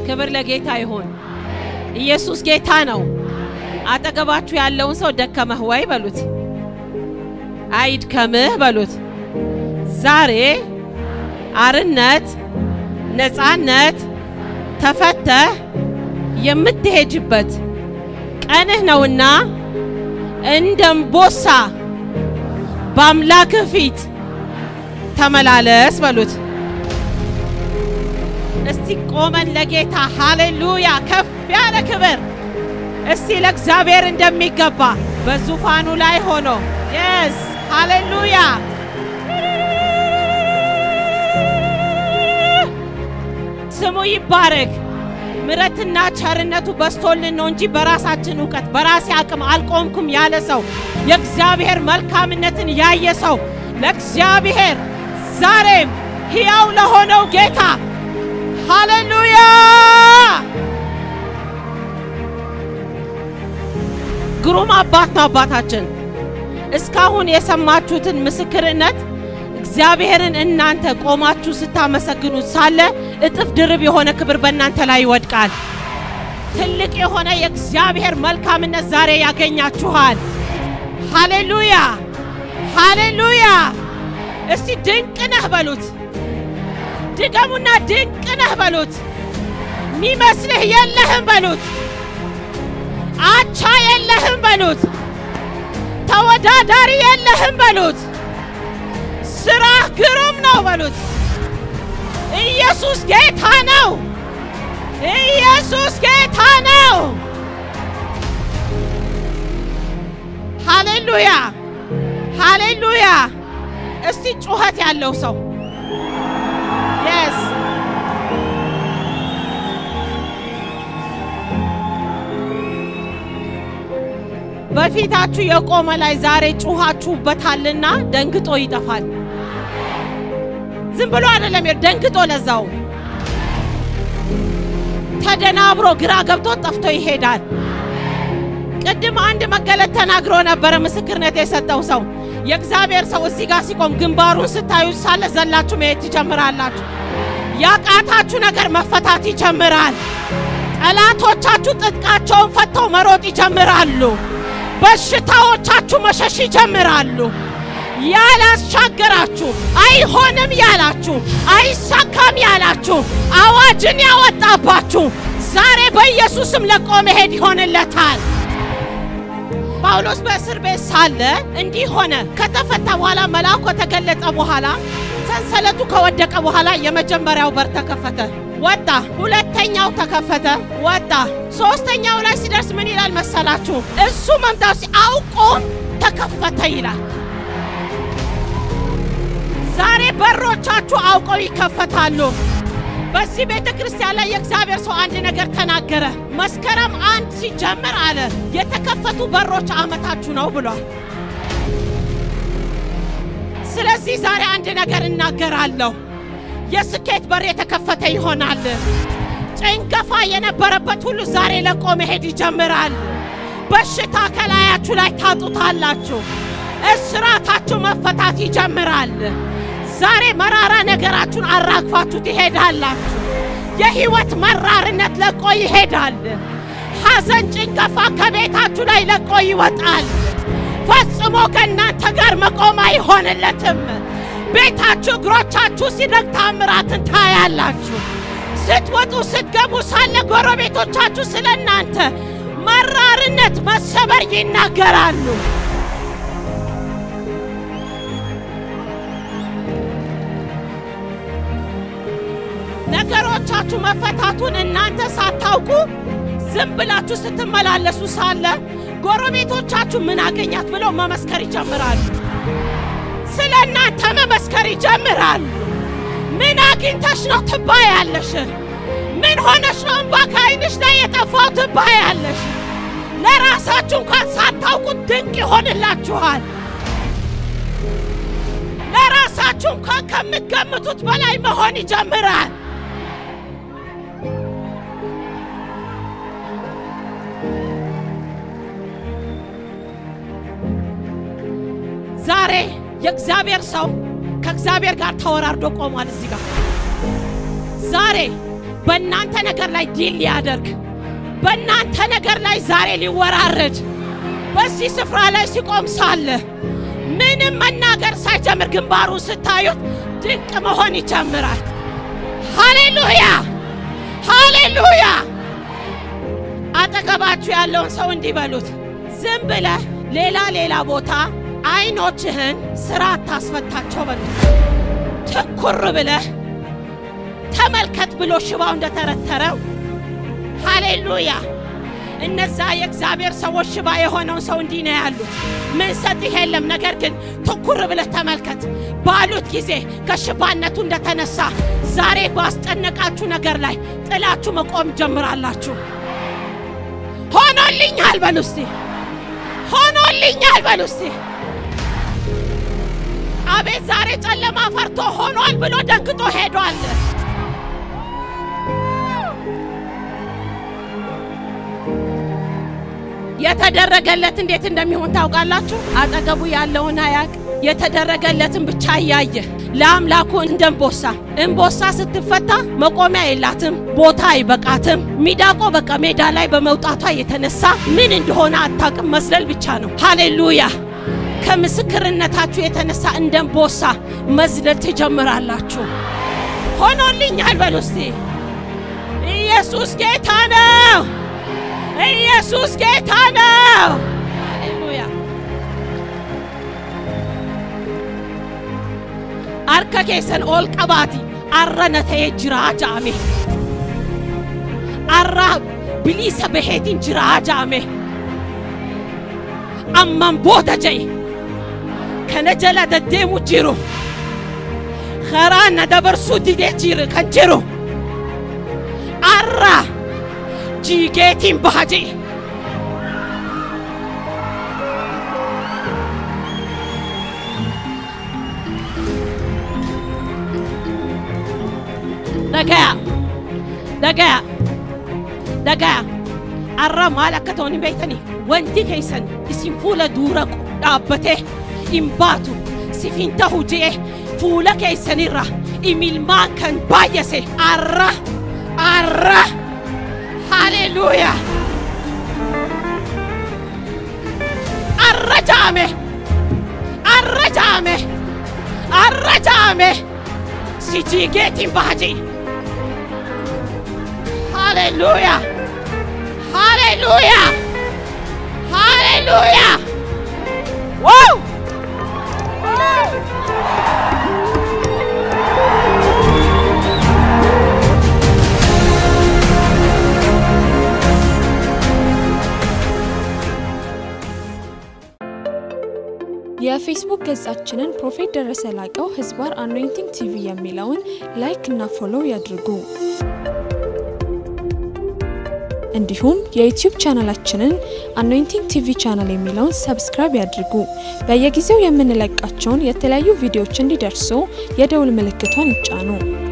ክብር ለጌታ ይሁን። ኢየሱስ ጌታ ነው። አጠገባችሁ ያለውን ሰው ደከመህ ወይ በሉት። አይድከምህ በሉት። ዛሬ አርነት፣ ነፃነት ተፈተህ የምትሄጅበት ቀንህ ነውና እንደ እምቦሳ በአምላክህ ፊት ተመላለስ በሉት። እስቲ ቆመን ለጌታ ሃሌሉያ፣ ከፍ ያለ ክብር እስቲ ለእግዚአብሔር እንደሚገባ በዙፋኑ ላይ ሆኖ የስ ሃሌሉያ ስሙ ይባረክ። ምረትና ቸርነቱ በስቶልን ነው እንጂ በራሳችን እውቀት በራሴ አቅም አልቆምኩም ያለ ሰው የእግዚአብሔር መልካምነትን ያየ ሰው ለእግዚአብሔር ዛሬም ሕያው ለሆነው ጌታ ሃሌሉያ ግሩም አባት ነው አባታችን። እስካሁን የሰማችሁትን ምስክርነት እግዚአብሔርን እናንተ ቆማችሁ ስታመሰግኑት ሳለ እጥፍ ድርብ የሆነ ክብር በእናንተ ላይ ይወድቃል። ትልቅ የሆነ የእግዚአብሔር መልካምነት ዛሬ ያገኛችኋል። ሃሌሉያ ሃሌሉያ! እስቲ ድንቅ ነህ በሉት። ድገሙና ድንቅ ነህ በሉት። ሚመስልህ የለህም በሉት። አቻ የለህም በሉት። ተወዳዳሪ የለህም በሉት። ስራህ ግሩም ነው በሉት። ኢየሱስ ጌታ ነው። ኢየሱስ ጌታ ነው። ሃሌሉያ ሃሌሉያ! እስቲ ጩኸት ያለው ሰው የስ በፊታችሁ የቆመ ላይ ዛሬ ጩኻችሁበታልና ደንግጦ ይጠፋል። ዝም ብሎ አይደለም፣ ደንግጦ ለዛው ተደናብሮ ግራ ገብቶ ጠፍቶ ይሄዳል። ቅድም አንድ መገለጥ ተናግሮ ነበረ፣ ምስክርነት የሰጠው ሰው የእግዚአብሔር ሰው እዚህ ጋር ሲቆም ግንባሩን ስታዩ ሳለ ዘላችሁ መሄድ ትጀምራላችሁ። ያቃታችሁ ነገር መፈታት ይጀምራል። ጠላቶቻችሁ ጥጥቃቸውን ፈተው መሮጥ ይጀምራሉ። በሽታዎቻችሁ መሸሽ ይጀምራሉ። ያላሻገራችሁ አይሆንም ያላችሁ አይሳካም ያላችሁ አዋጅን ያወጣባችሁ ዛሬ በኢየሱስም ለቆ መሄድ ይሆንለታል። ጳውሎስ በእስር ቤት ሳለ እንዲህ ሆነ። ከተፈታ በኋላ መልአኩ ከተገለጠ በኋላ ሰንሰለቱ ከወደቀ በኋላ የመጀመሪያው በር ተከፈተ፣ ወጣ። ሁለተኛው ተከፈተ፣ ወጣ። ሶስተኛው ላይ ሲደርስ ምን ይላል መሰላችሁ? እሱ መምጣቱ አውቆም ተከፈተ ይላል። ዛሬ በሮቻችሁ አውቀው ይከፈታሉ። በዚህ ቤተ ክርስቲያን ላይ የእግዚአብሔር ሰው አንድ ነገር ተናገረ። መስከረም አንድ ሲጀምር አለ የተከፈቱ በሮች ዓመታችሁ ነው ብሏል። ስለዚህ ዛሬ አንድ ነገር እናገራለሁ። የስኬት በር የተከፈተ ይሆናል። ጭንገፋ የነበረበት ሁሉ ዛሬ ለቆ መሄድ ይጀምራል። በሽታ ከላያችሁ ላይ ታጡታላችሁ። እስራታችሁ መፈታት ይጀምራል። ዛሬ መራራ ነገራችሁን አራግፋችሁ ትሄዳላችሁ። የህይወት መራርነት ለቆ ይሄዳል። ሐዘን፣ ጭንገፋ ከቤታችሁ ላይ ለቆ ይወጣል። ፈጽሞ ከእናንተ ጋር መቆም አይሆንለትም። ቤታችሁ እግሮቻችሁ ሲደግ ታምራትን ታያላችሁ። ስትወጡ ስትገቡ ሳለ ጎረቤቶቻችሁ ስለ እናንተ መራርነት፣ መሰበር ይናገራሉ። ነገሮቻችሁ መፈታቱን እናንተ ሳታውቁ ዝም ብላችሁ ስትመላለሱ ሳለ ጎረቤቶቻችሁ ምን አገኛት ብለው መመስከር ይጀምራሉ። ስለ እናንተ መመስከር ይጀምራሉ። ምን አግኝተሽ ነው ትባያለሽ? ምን ሆነሽ ነው እንባ ከዓይንሽ ላይ የጠፋው ትባያለሽ። ለራሳችሁ እንኳን ሳታውቁት ድንቅ ይሆንላችኋል። ለራሳችሁ እንኳን ከምትገምቱት በላይ መሆን ይጀምራል። ዛሬ የእግዚአብሔር ሰው ከእግዚአብሔር ጋር ተወራርዶ ቆሟል። እዚህ ጋር ዛሬ በእናንተ ነገር ላይ ዲል ሊያደርግ በእናንተ ነገር ላይ ዛሬ ሊወራረድ በዚህ ስፍራ ላይ ሲቆም ሳለ ምንም መናገር ሳይጀምር ግንባሩ ስታዩት ድንቅ መሆን ይጀምራል። ሃሌሉያ ሃሌሉያ። አጠገባችሁ ያለውን ሰው እንዲህ በሉት፣ ዝም ብለህ ሌላ ሌላ ቦታ አይኖችህን ስራ አታስፈታቸው በሉት። ትኩር ብለህ ተመልከት ብሎ ሽባው እንደተረተረው ሃሌሉያ። እነዛ የእግዚአብሔር ሰዎች ሽባ የሆነውን ሰው እንዲህ ነው ያሉት። ምን ሰጥህ የለም፣ ነገር ግን ትኩር ብለህ ተመልከት ባሉት ጊዜ ከሽባነቱ እንደተነሳ ዛሬ ባስጨነቃችሁ ነገር ላይ ጥላችሁ መቆም ጀምራላችሁ። ሆኖልኛል በሉ እስቲ፣ ሆኖልኛል በሉ እስቲ። አቤት ዛሬ ጨለማ ፈርቶ ሆኗል ብሎ ደንግጦ ሄዷል። የተደረገለት እንዴት እንደሚሆን ታውቃላችሁ? አጠገቡ ያለውን አያቅ የተደረገለትን ብቻ እያየ ለአምላኩ እንደ እምቦሳ እምቦሳ ስትፈታ መቆሚያ የላትም፣ ቦታ አይበቃትም። ሚዳቆ በቃ ሜዳ ላይ በመውጣቷ የተነሳ ምን እንደሆነ አታውቅም፣ መስለል ብቻ ነው። ሃሌሉያ! ከምስክርነታችሁ የተነሳ እንደ እምቦሳ መዝለል ትጀምራላችሁ። ሆኖልኛል በሉ እስቲ። ኢየሱስ ጌታ ነው። ኢየሱስ ጌታ ነው። ሃሌሉያ harka keessan ol qabaati arra na ta'ee jiraa ja'ame arra bilisa baheetiin jiraa ja'ame amman booda je'e kana jala deddeemu jiru karaa na dabarsuu didee jiru kan jiru arra jiigeetiin baha je'e dhagaya dhagaya dhagaya arra maal akka ta'u hin beektanii wanti keessan isin fuula dura dhaabbatee hin baatu sifin tahu je'e fuula keessanirra imilmaan kan baay'ase arra arra haleluuyaa arra ja'ame arra ja'ame arra ja'ame si jiigeetiin baha je'e Hallelujah. Hallelujah. Hallelujah. Woo! የፌስቡክ ገጻችንን ፕሮፌት ደረሰ ላቀው ህዝባር አኖይንቲንግ ቲቪ የሚለውን ላይክ እና ፎሎው ያድርጉ። እንዲሁም የዩቲዩብ ቻናላችንን አኖይንቲንግ ቲቪ ቻናል የሚለውን ሰብስክራይብ ያድርጉ። በየጊዜው የምንለቃቸውን የተለያዩ ቪዲዮዎች እንዲደርሱ የደውል ምልክቷን ይጫኑ።